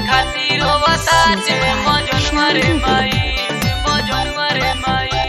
खातिर बताते मजन मारे माई मजन मारे माई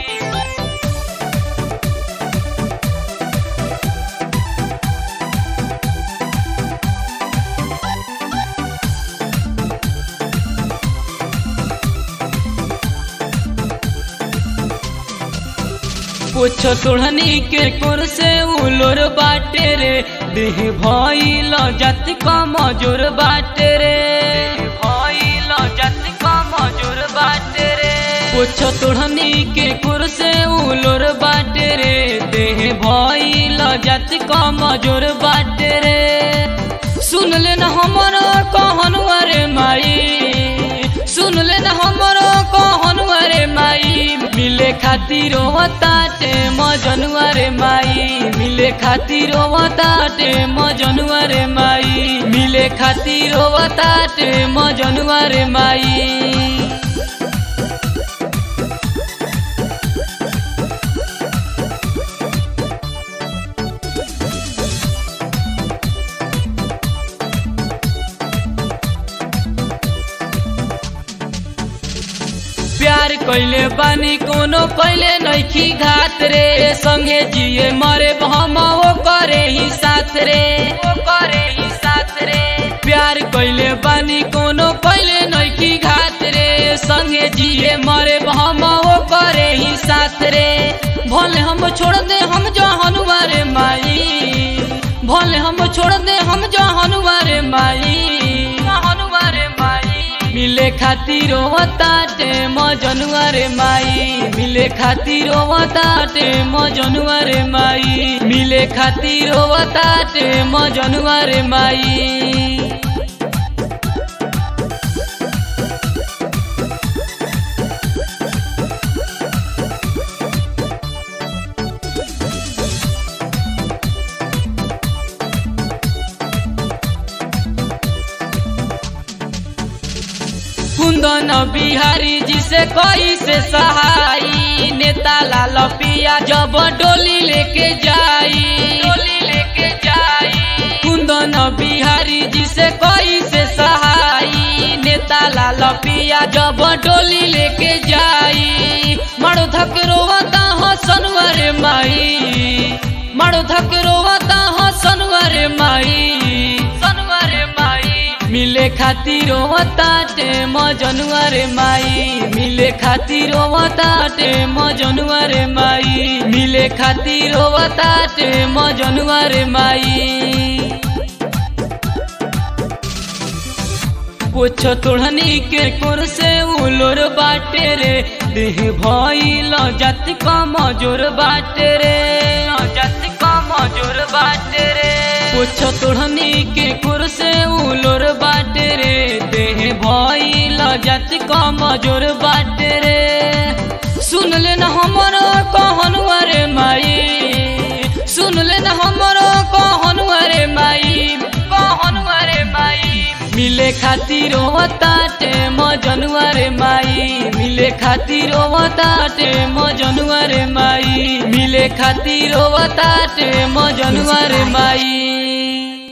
पूछो तुढ़नी के कुर से उलोर बाटे रे देह भइल जत का मजूर बाटे रे भइल जत का मजूर बाटे रे पूछो तुढ़नी के कुर से उलोर बाटे रे देह भइल जत का मजूर बाटे रे सुन ले न हमर कहन रे माई सुन ले न हमर कहन रे माई मिले खातिर ताटे मजनुआ रे माई मिले खातिर ताटे मजनुआ रे माई मिले खातिर ताटे मजनुआ रे माई प्यार कैले बानी कोनो कैले नैखी घात रे संगे जिए मरे हम वो करे ही साथ रे वो करे ही साथ रे प्यार कैले बानी कोनो कैले नैखी घात रे संगे जिए मरे हम वो करे ही साथ रे भले हम छोड़ दे हम जहनुआ रे माई भले हम छोड़ दे हम जहनुआ रे माई जहनुआ रे माई मिले खातिर ताटे मजनुआ रे माई मिले खातिर ताटे मजनुआ रे माई मिले खातिर ताटे मजनुआ रे माई कुंदन बिहारी जी से कोई से सहाई नेता लाल पिया जब डोली लेके जाई डोली लेके जाई कुंदन बिहारी जी से कोई से सहाई नेता लाल पिया जब डोली लेके जाई मड़ो धक रोवता हसनवर माई मड़ो धक रोवता हसनवर माई सनवर माई मिले खातिर ताटे मजनुआ रे माई मिले खातिर ताटे मजनुआ रे माई मिले खातिर ताटे मजनुआ रे माई पूछो तुढ़नी के कुर से उलोर बाटे रे देह भइल जत का मजूर बाटे रे जत का मजूर बाटे रे पूछो तुढ़नी के कुर से उलोर बाटे रे देह भइल जत का मजूर बाटे रे सुन ले न हमर कहन रे माई सुन ले न हमर कहन रे माई कहन रे माई मिले खातिर ताटे मजनुआ रे माई मिले खातिर ताटे मजनुआ रे माई मिले खातिर ताटे मजनुआ रे माई